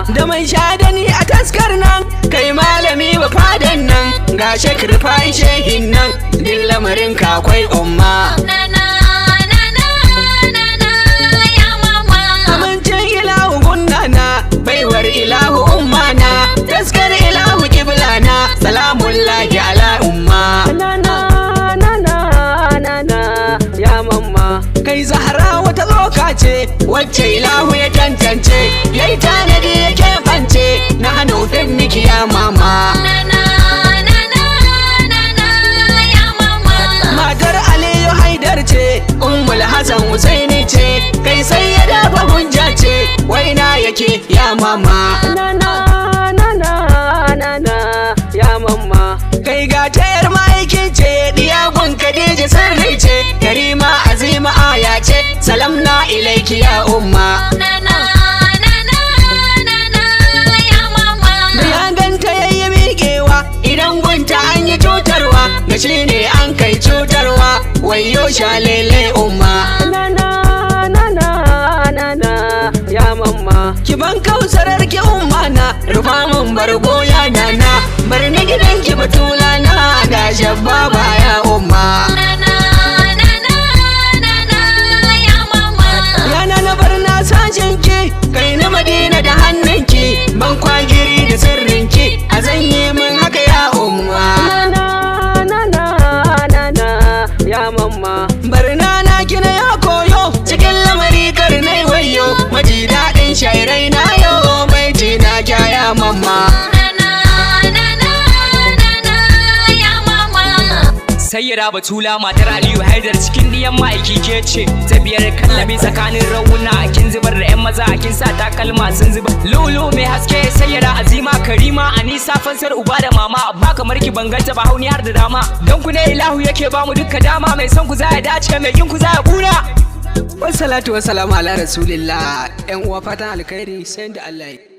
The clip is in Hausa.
da mai shadani a taskar nan kai malami ba fadan nan ga shekar fa'i shehin nan din lamarin ka akwai umma Nana, nana, nana, ya mama. amincin ilahu gunnana baiwar ilahu ummana taskar ilahu kiblana salamun lahi ala umma nana nana nana ya mamma kai zahara wata loka ce wacce ilahu ya tantance yayi tanadi ya keɓance na hannu miki ya mama Nana, nana, nana, ya mama. matar aliyu haidar ce ummul hasan husaini ce kai sai ya dafa hujja ce waina yake ya mama nana nana nana ya mama kai ga tayar ma'aikin ce diyagun kadija sirri ce karima azima aya ce salam na ilaiki ya umma Nana, nana, nana, ya mama. da ya ganta yayi miƙewa idan gunta an yi cutarwa ga shi ne an kai cutarwa wayo shalele umma nana nana nana ya mamma ki ban kausarar ki umma na rufa mun bargo ya nana bar ni gidan ki batula na da shabba ya umma Nana, nana, nana, ya mama. yana na bar na sashen ki kai na madina da hannunki ban kwagiri da sirrinki a zanye min haka ya umma ya mamma bar na kina ya koyo cikin lamari karnai wayo maji daɗin shairai na yo mai na kya ya mamma Nana, nana, nana, ya mama. sayyara batula matar aliyu haidar cikin diyan ma'aiki ke ce ta biyar kallabi tsakanin rauna kin zubar da yan maza kin sa takalma sun zuba lulu mai haske sayyara azima karima anisa fansar uba da mama ba kamar ki banganta ba hauni har da dama don ku ne ilahu yake bamu dukka dama mai son ku za ya dace mai kin ku za ya kuna wassalatu wassalamu ala rasulillah yan uwa fatan alkhairi sai da Allah ya